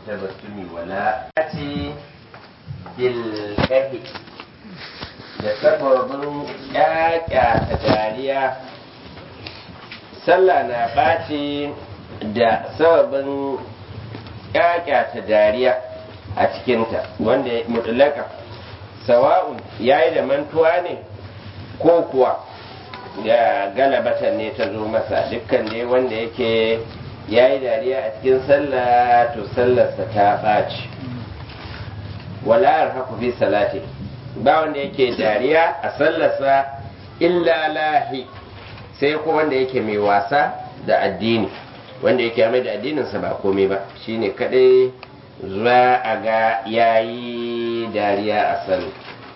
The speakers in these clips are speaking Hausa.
tabassumi wala ce bilkahi da sababin ƙyaƙya ta dariya sallah na ɓaci da sababin ƙyaƙya ta dariya a cikinta wanda mutulaka sawa'un ya yi da mantuwa ne ko kuwa da galabatan ne ta zo masa dukkan dai wanda yake ya yi dariya a cikin sallah to sallarsa ta ɓaci wala haku fi salati ba wanda yake dariya a sallarsa illa lahi sai ko wanda yake mai wasa da addini wanda yake mai da addininsa ba komai ba shine kadai za a ga yayi dariya a sallah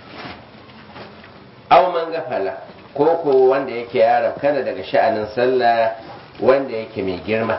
aw man gafala ko ko wanda yake yaran kana daga sha'anin sallah wanda yake mai girma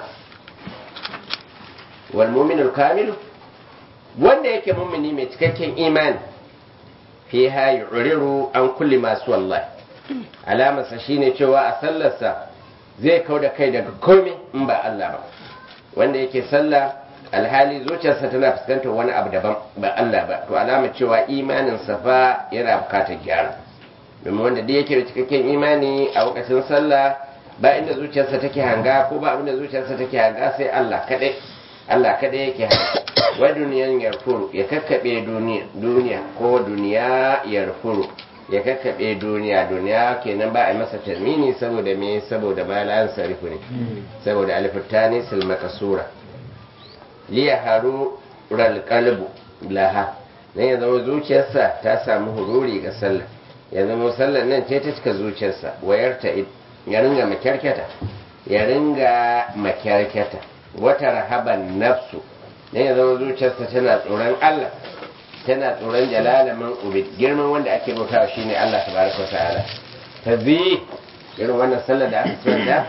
wal mu'minul kamilu wanda yake mummuni mai cikakken imani fiha yu'riru an kulli masu wallahi alamarsa shine cewa a sallarsa zai kau da kai daga komai in ba Allah ba wanda yake sallah alhali zuciyarsa tana fuskantar wani abu daban ba Allah ba to alama cewa imanin sa fa yana bukatar gyara domin wanda da yake da cikakken imani a lokacin sallah ba inda zuciyarsa take hanga ko ba abinda zuciyarsa take hanga sai Allah kadai Allah kadai yake hanga wa duniyan yarfuru ya kakkabe duniya duniya ko duniya yarfuru ya kakkabe duniya duniya kenan ba a masa tarmini saboda me saboda balan sarifu ne saboda alifutani sil makasura li haru ral qalbu laha ne ya zama zuciyarsa ta samu hururi ga sallah ya zama sallar nan ce ta cika zuciyarsa wayarta ya ringa makyarkyata ya ringa makyarkyata wata rahaban nafsu ne ya zama zuciyarsa tana tsoron Allah tana tsoron jalalamin ubid girman wanda ake bautawa shine Allah tabaraka ta'ala ta zi irin wannan sallar da aka tsanta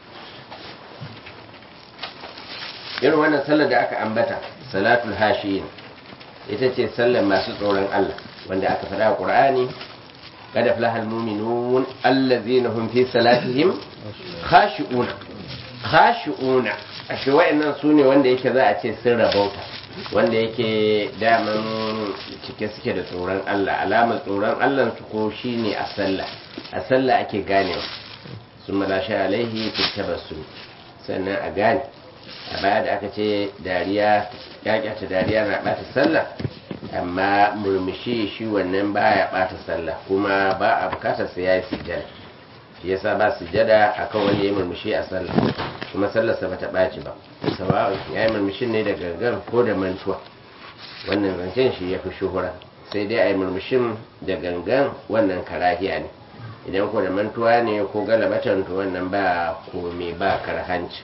irin wannan sallar da aka ambata salatul hashiyin ita ce sallar masu tsoron Allah wanda aka faɗa a Qur'ani قد أفلح المؤمنون الذين هم في صلاتهم خاشعون خاشعون ashe wa'annan su ne wanda yake za a ce sun rabauta wanda yake daman cike suke da tsoron Allah alamar tsoron Allah su ko shi ne a sallah a sallah ake ganewa sun malashe alaihi su sannan a gane a baya da aka ce dariya ta dariya na ɓata sallah amma murmushi shi wannan baya ɓata sallah kuma ba a bukatar sai ya yi sujjada shi yasa ba sujjada akan wanda ya murmushi a sallah kuma sallarsa bata ɓaci ba sawa ya yi murmushin ne da gangan ko da mantuwa wannan zancen shi ya fi shuhura sai dai a yi murmushin da gangan wannan karahiya ne idan ko da mantuwa ne ko galabatan to wannan ba kome ba karhanci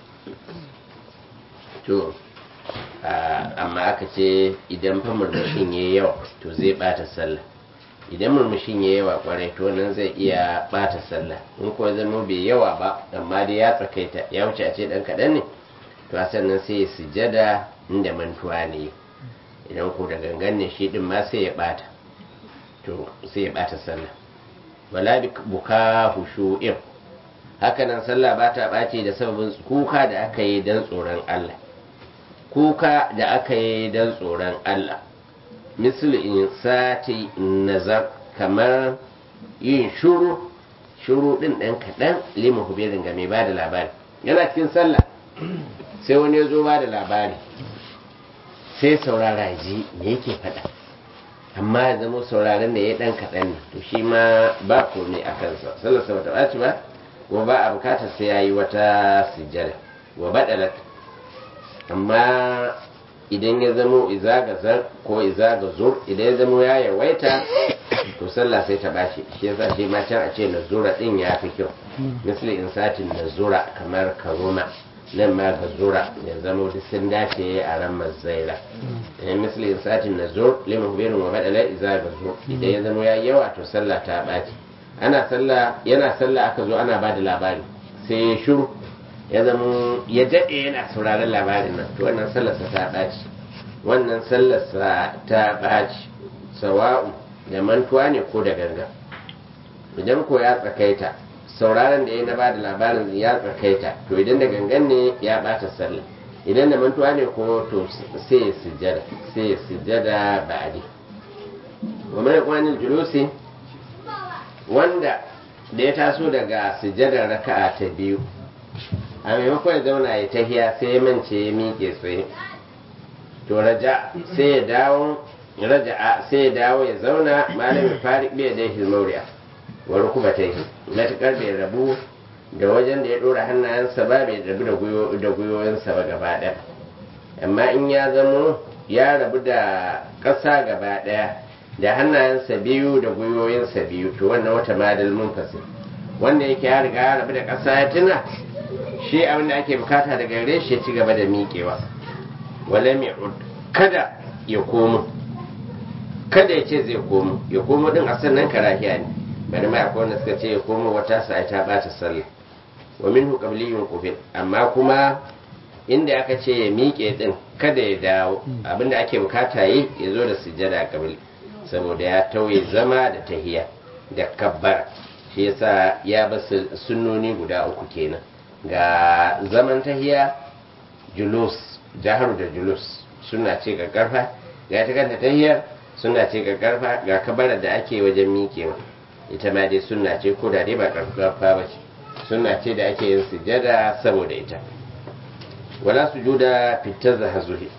to amma aka ce idan fa murmushin ya yawa to zai bata sallah idan murmushin ya yawa kwarai to nan zai iya bata sallah in kuwa zama bai yawa ba amma dai ya tsakaita ya wuce a ce dan kaɗan ne to a sannan sai ya sujada inda mantuwa ne idan ko da gangan ne shi din ma sai ya bata to sai ya bata sallah wala buka hushu'in hakanan sallah ba ta ɓace da sababin kuka da aka yi don tsoron Allah kuka da aka yi don tsoron Allah misali in sati nazar kamar yin shuru shuru din ɗan kaɗan limu hubirin ga mai ba da labari yana cikin sallah sai wani ya zo ba da labari sai saurara ji me yake faɗa amma ya zama sauraron da ya ɗan kaɗan ne to shi ma ba komai a kansa sallarsa ba ta ɓaci ba wa ba a bukatar sai ya yi wata sujjada wa baɗalat amma idan ya zamo izaga zar ko izaga zur idan ya zamo ya yawaita to sallah sai ta bashi shi yasa shi ma can a ce nazura din ya fi kyau misali insatin nazura kamar karuma nan ma ga zura ya zamo duk sun dace a ran mazaira eh misali insatin nazur liman hubirin wa badala izaga zur idan ya zamo ya yawa to sallah ta baci ana sallah yana sallah aka zo ana ba da labari sai ya shiru ya zama ya daɗe yana sauraron labarin nan to wannan sallarsa ta ɓaci wannan sallarsa ta ɓaci sawa'u da mantuwa ne ko da ganga idan ko ya tsakaita sauraron da ya na bada labarin ya tsakaita to idan da gangan ne ya ɓata sallah idan da mantuwa ne ko to sai ya sujjada sai ya sujjada ba'adi wa mai kwanin julusi wanda da ya taso daga sujjadar raka'a ta biyu a maimakon ya zauna ya tahiya sai ya mance ya miƙe tsaye to raja sai ya dawo raja'a sai ya dawo ya zauna malamin farik bai da hilmauriya wa rukuba ta yi matuƙar bai rabu da wajen da ya ɗora hannayensa ba bai rabu da gwiwoyinsa ba gaba ɗaya amma in ya zamo ya rabu da ƙasa gaba ɗaya da hannayensa biyu da gwiwoyinsa biyu to wannan wata madal munfasi wanda yake ya riga ya rabu da ƙasa ya tuna shi abin da ake bukata daga gare shi ya ci gaba da miƙewa wala mai kada ya komo kada ya ce zai komo ya komo din a sannan karahiya ne bari ma akwai wanda suka ce ya komo wata sa'a ta bata sallah wa minhu qabliyun qubil amma kuma inda aka ce ya miƙe din kada ya dawo abinda ake bukata yi ya zo da sujjada qabli saboda ya tauye zama da tahiya da kabbara shi yasa ya basu sunnoni guda uku kenan ga zaman tahiya julus jaharu da julus suna ce ga karfa ga ta kanta tahiyar suna ce ga karfa ga kabarar da ake wajen miƙewa ita ma dai suna ce ko da dai ba karfafa ba ce suna ce da ake yin sujada saboda ita wala sujuda fitar da hazuhi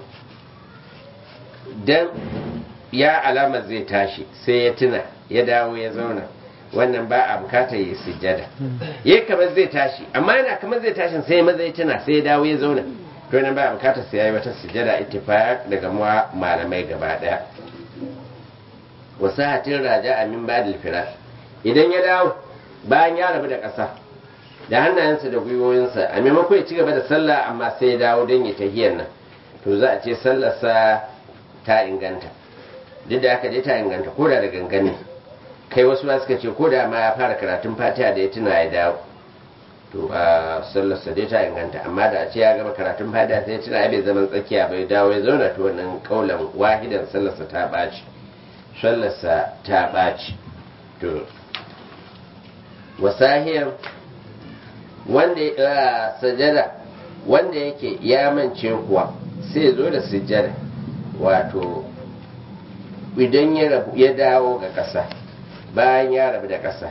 dan ya alamar zai tashi sai ya tuna ya dawo ya zauna wannan ba a bukatar yi sujjada ya kamar zai tashi amma yana kamar zai tashi sai maza ya tuna sai ya dawo ya zauna to nan ba a bukatar sai yayi wata sujjada ittifaq daga muwa malamai gaba daya wasahatin raja amin badil firash idan ya dawo bayan ya rabu da ƙasa da hannayensa da gwiwoyinsa a maimakon ya ci gaba da sallah amma sai ya dawo don ya tahiyar nan to za a ce sallarsa ta inganta duk da haka dai ta inganta ko da da gangane kai wasu ba suka ce ko da ma ya fara karatun fatiha da ya tuna ya dawo to a sallarsa dai ta inganta amma da a ce ya gama karatun fatiha sai ya tuna bai zaman tsakiya bai dawo ya zauna to wannan kaulan wahidan sallarsa ta ɓaci sallarsa ta ɓaci to wasahiyar wanda ya sajada wanda yake ya mance kuwa sai zo da sujjada wato idan ya dawo ga ƙasa bayan ya rabu da ƙasa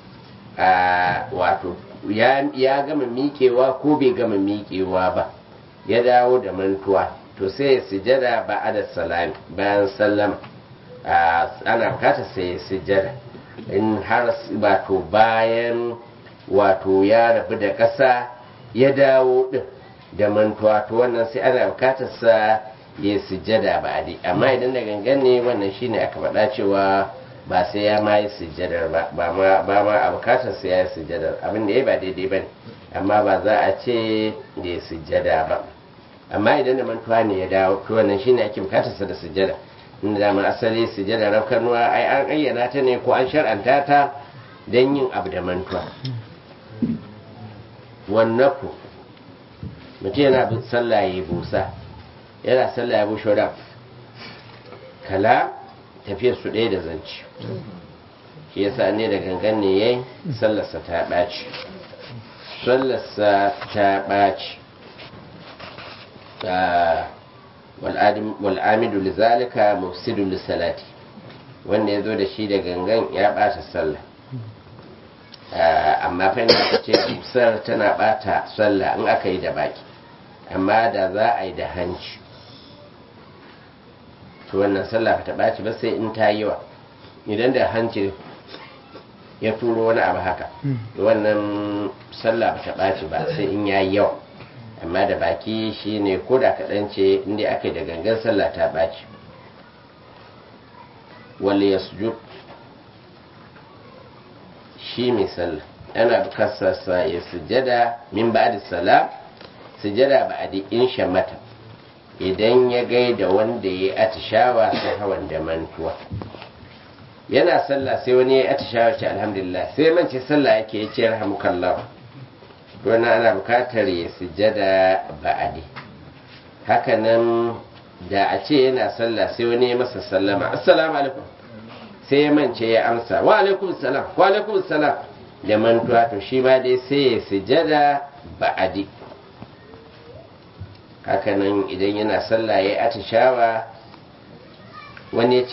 wato ya gama miƙewa ko bai gama miƙewa ba ya dawo da mantuwa to sai ya sujada ba a da salami bayan sallama ana bukata sai ya sujada in har wato bayan wato ya rabu da ƙasa ya dawo ɗin da mantuwa to wannan sai ana bukatar sa ya sujjada ba a amma idan da gangan ne wannan shine aka faɗa cewa ba sai ya ma yi sujjadar ba ba ma a bukatar sai ya yi sujjadar abin da ya ba daidai ba ne amma ba za a ce da ya sujjada ba amma idan da mantuwa ne ya dawo to wannan shine ake bukatar sa da sujjada inda da asali sujjada rafkanuwa ai an ayyana ta ne ko an shar'anta ta don yin abu da mantuwa wannan ku mutum yana bin sallah ya busa yana sallah ya bushe wadda kala tafiyar su ɗaya da zanci shi yasa ne da gangan ne yayi sallarsa ta ɓaci sallarsa ta ɓaci wal'amidu lizalika mufsidu lissalati wanda ya zo da shi da gangan ya ɓata sallah amma fa aka ce busar tana ɓata sallah in aka yi da baki amma da za a yi da hanci to wannan sallah ba ta ɓaci ba sai in ta yi wa idan da hanci ya turo wani abu haka wannan sallah ba ta ɓaci ba sai in ya yi yawa amma da baki shi ne ko da kaɗan ce inda aka yi da gangan sallah ta ɓaci wale ya sujud shi mai sallah ana bukatarsa ya sujada min ba da salam sujada ba a in shamata idan ya gaida wanda ya atishawa ta hawan da mantuwa yana sallah sai wani ya atishawa ce alhamdulillah sai mance sallah yake ya ce rahamukallah to na ana bukatar ya sujada ba'adi hakanan da a ce yana sallah sai wani ya masa sallama assalamu alaikum sai ya mance ya amsa wa alaikum salam wa alaikum salam da mantuwa to shi ma dai sai ya sujada ba'adi hakanan idan yana sallah ya atishawa wani ya ce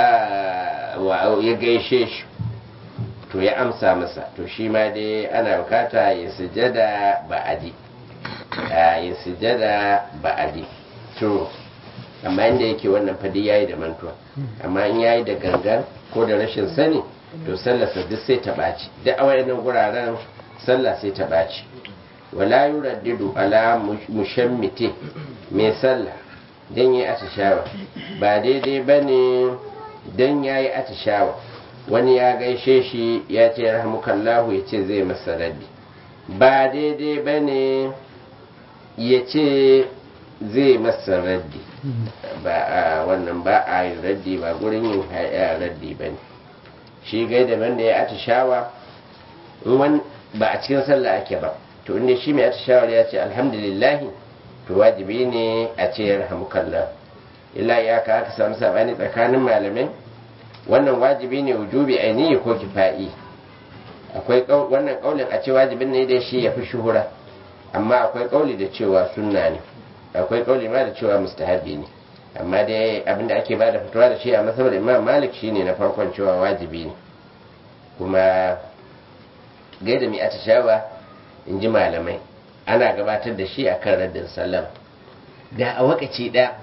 ya gaishe shi to ya amsa masa to shi ma dai ana bukata ya sujada ba'adi ya sujada ba'adi to amma inda yake wannan fadi yayi da mantuwa amma in yayi da gangan ko da rashin sani to sallarsa duk sai ta ɓaci duk a wayannan guraren sallah sai ta ɓaci wala yuraddidu ala mushammite mai sallah dan yi atishawa ba daidai bane dan yayi atishawa wani ya gaishe shi ya ce rahmukallahu ya ce zai masa raddi ba daidai bane ya ce zai masa raddi ba a wannan ba a yin raddi ba gurin yin raddi ba ne shi gai daban da ya atishawa ba a cikin sallah ake ba to inda shi mai atishawar ya ce alhamdulillahi to wajibi ne a ce ya rahamukallah illa ya ka aka samu sabani tsakanin malamai wannan wajibi ne wujubi ainihi ko kifa'i akwai wannan kaulin a ce wajibin ne da shi ya fi shuhura amma akwai kauli da cewa sunna ne akwai kauli ma da cewa mustahabi ne amma dai abinda ake bada fitowa da shi a masabar imam malik shine na farkon cewa wajibi ne kuma gaida mai atishawa in ji malamai ana gabatar da shi a kan raddin sallam da a wakaci ɗaya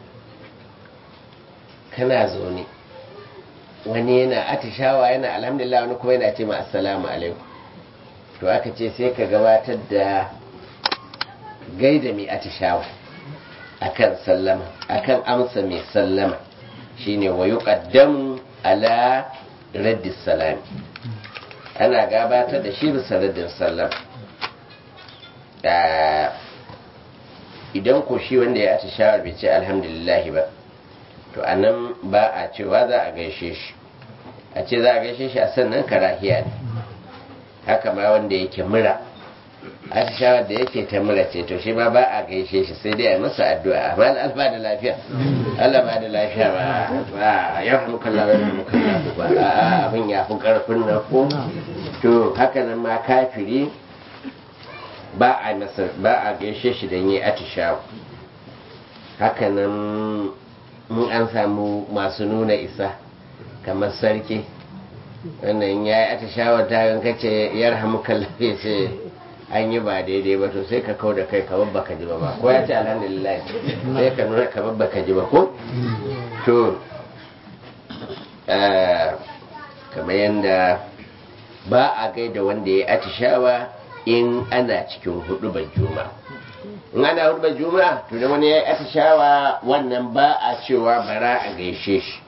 kana zaune wani yana atishawa yana alhamdulillah wani kuma yana ce ma assalamu alaikum to aka ce sai ka gabatar da gaida mai atishawa akan sallama akan amsa mai sallama shine wa yuqaddamu ala raddis salami ana gabatar da shi bisa raddin sallama idan ko shi wanda ya atishawa bai ce alhamdulillah ba to anan ba a cewa za a gaishe shi a ce za a gaishe shi a sannan karahiya ne haka ma wanda yake mura atishawar da yake ta mura ce to shi ma ba a gaishe shi sai dai a masa addu'a amma alba da lafiya Allah ba da lafiya ba ba ya fi kalla ba ya kalla ba a abin ya fi karfin na ko to haka nan ma kafiri ba a masa ba a gaishe shi dan yi atishawa haka nan mun an samu masu nuna isa kamar sarki wannan ya yi atishawa ta gankace yarhamu kallafe ce an yi ba daidai ba to sai ka kau da kai kamar baka ji ba ba ko ya ce alhamdulillah sai ka nuna kamar baka ji ba ko to kamar yadda ba a gaida wanda ya atishawa in ana cikin hudu ban juma in ana hudu ban juma to da wani ya yi atishawa wannan ba a cewa bara a gaishe shi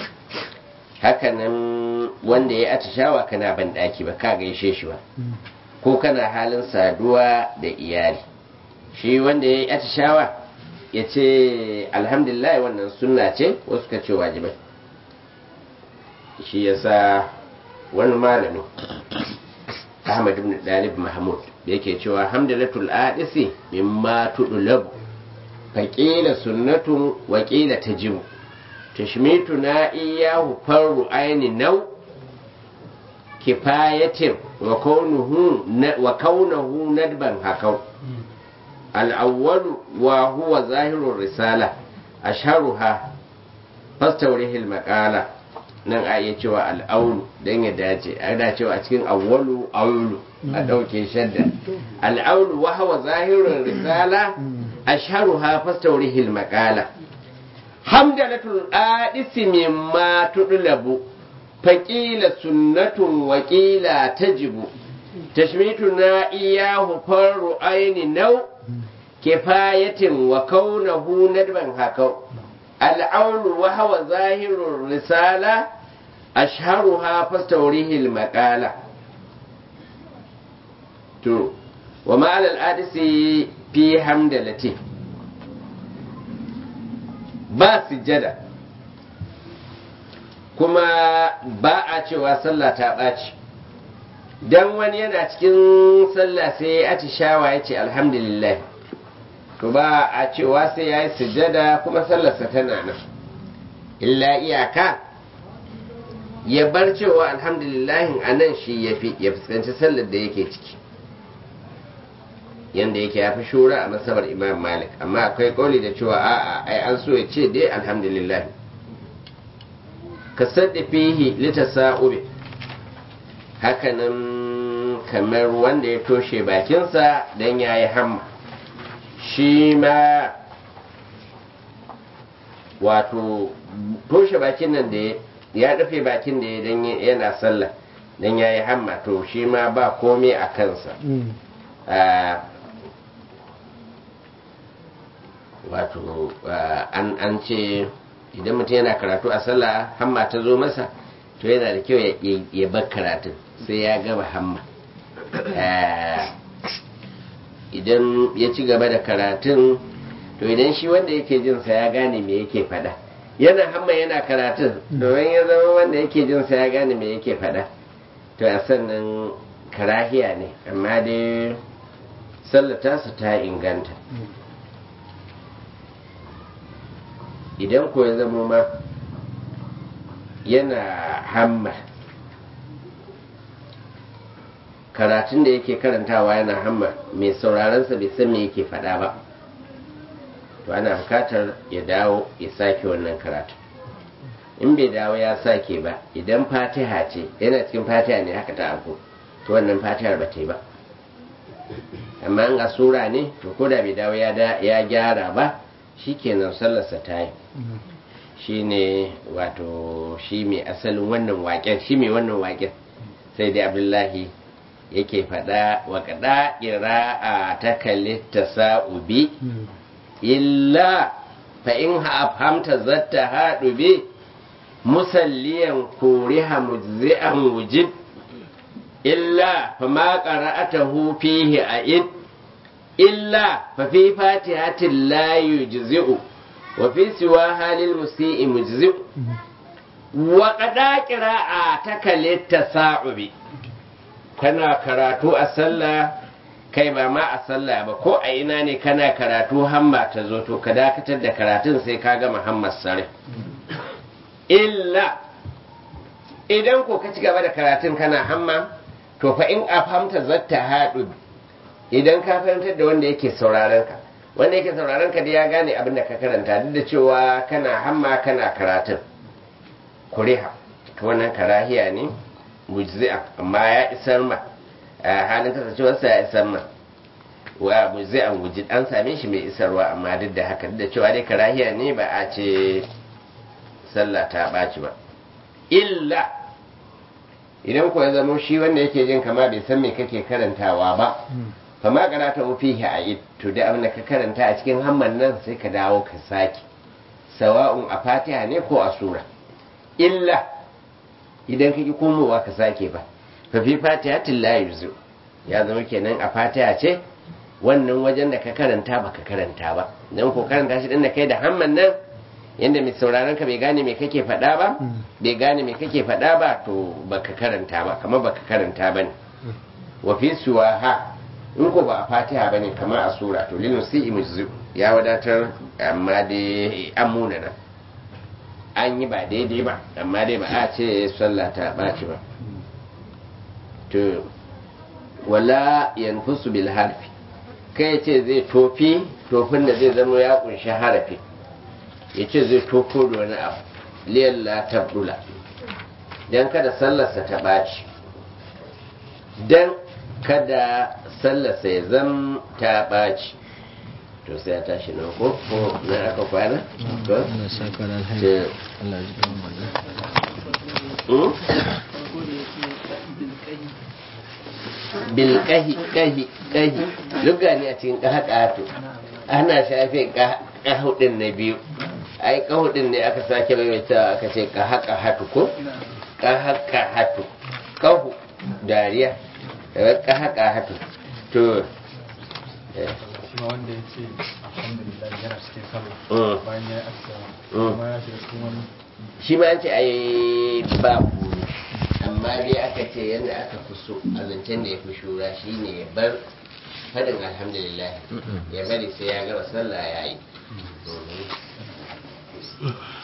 hakanan wanda ya atishawa kana ban daki ba ka gaishe shi ba ko kana halin saduwa da iyali shi wanda ya yi atishawa ya ce alhamdulillah wannan sunna ce wasu ka ce wajibai shi ya sa wani malami ahmad ibn dalib mahmud da yake cewa hamdalatul adisi mimma tudulabu faƙila sunnatun waƙila tajibu tashmitu na iyahu farru aini nau kifayatin wa kaunahu nadban hakau al'awwalu wa huwa zahirun risala asharuha fastaurihil maƙala nan a iya cewa al'aulu don ya dace ana cewa a cikin awwalu aulu a ɗauke shadda al'aulu wa huwa zahirun risala asharuha fastaurihil maƙala hamdalatul adisi mimma tudlabu faƙila sunnatun waƙila tajibu tashmituna iyahu farru aini nau kifayatin wa kaunahu nadban hakau al'aunu wa hawa zahirun risala ashharuha fastawrihi al-maqala to wa ma'al al-adisi fi hamdalati ba sujjada kuma ba a cewa sallah ta ɓaci don wani yana cikin sallah sai ya atishawa ya ce alhamdulillah to ba a cewa sai ya yi sujjada kuma sallarsa tana nan illa iyaka ya bar cewa alhamdulillahin a nan shi ya fi ya fuskanci sallar da yake ciki yanda yake ya fi shura a masabar imam malik amma akwai kauli da cewa a'a ai an so ya ce dai alhamdulillah ka sadda fihi litasa'ubi hakanan kamar wanda ya toshe bakinsa don ya yi hamma shi ma wato toshe bakin nan da ya rufe bakin da ya dan yana sallah don ya yi hamma to shi ma ba komai a kansa wato an ce idan mutum yana karatu a sallah hamma ta zo masa to yana da kyau ya bar karatun sai ya gaba hamma idan ya ci gaba da karatun to idan shi wanda yake jinsa ya gane me yake fada yana hamma yana karatun domin ya zama wanda yake jinsa ya gane me yake fada to a sannan karahiya ne amma dai sallata su ta inganta idan ko ya zama ma yana hamma karatun da yake karantawa yana hamma mai sauraronsa bai san me yake faɗa ba to ana bukatar ya dawo ya sake wannan karatu in bai dawo ya sake ba idan fatiha ce yana cikin fatiha ne haka ta abu to wannan fatihar ba ta yi ba amma in a sura ne to ko da bai dawo ya gyara ba shikenan sallarsa ta yi shi ne wato shi mai asalin wannan waken shi mai wannan waken sai dai abdullahi yake faɗa wa kaɗa ƙira'a ta kalli ta sa'ubi illa fa in hamta zatta haɗu bi musalliyan kuriha mujzi'an wujib illa fa ma qara'atahu fihi a'id illa fa fi fatihatin la yujzi'u wa fi siwa halil musi'i mujzi'u wa qada qira'a takalitta sa'ubi kana karatu a sallah kai ba ma a sallah ba ko a ina ne kana karatu hamma ta zo to ka dakatar da karatun sai ka gama hammar sare illa idan ko ka ci gaba da karatun kana hamma to fa in afhamta zatta haɗu idan ka fahimtar da wanda yake sauraron ka wanda yake sauraron ka da ya gane abin da ka karanta duk da cewa kana hamma kana karatun kuriha to wannan karahiya ne mujzi'a amma ya isar ma halin kasancewarsa ya isar ma wa mujzi'an wujid an same shi mai isarwa amma duk da haka duk da cewa dai karahiya ne ba a ce sallah ta ɓaci ba illa idan ku ya zama shi wanda yake jin kama bai san me kake karantawa ba fa ma karata fihi a id to da abin da ka karanta a cikin hamman nan sai ka dawo ka sake sawa'un a fatiha ne ko a sura illa idan ka ki komowa ka sake ba fa fi fatihatin la yuzu ya zama kenan a fatiha ce wannan wajen da ka karanta ba ka karanta ba dan ko karanta shi din da kai da hamman nan yanda mai sauraron ka bai gane me kake faɗa ba bai gane me kake faɗa ba to baka karanta ba kamar baka karanta ba ne wa fi ha in ko ba a fatiha ba ne kamar a sura to lil musi'i mujzu ya wadatar amma dai an munana an yi ba daidai ba amma dai ba a ce sallah ta ɓaci ba to wala yanfusu bil harfi kai ce zai tofi tofin da zai zama ya kunshi harafi ya ce zai tofo da wani abu liyalla tabdula don kada sallarsa ta ɓaci don kada sallarsa ya zam ta ɓaci to sai ya tashi na ko ko na aka kwana to Allah saka da alheri Allah ji kan bilkahi kahi kahi lugga ne a cikin kahakato ana shafe kahudin na biyu ai kahudin ne aka sake maimaitawa aka ce kahaka hatu ko kahaka hatu kahu dariya daga kahaka hatu to kuma wanda ya ce alhamdulillah yana cikin sallah bayan ya yi assalamu kuma ya shiga cikin wani shi ma ce ai ba amma dai aka ce yadda aka fi so a zancen da ya fi shura shi ne ya bar faɗin alhamdulillah ya bari sai ya gaba sallah ya yi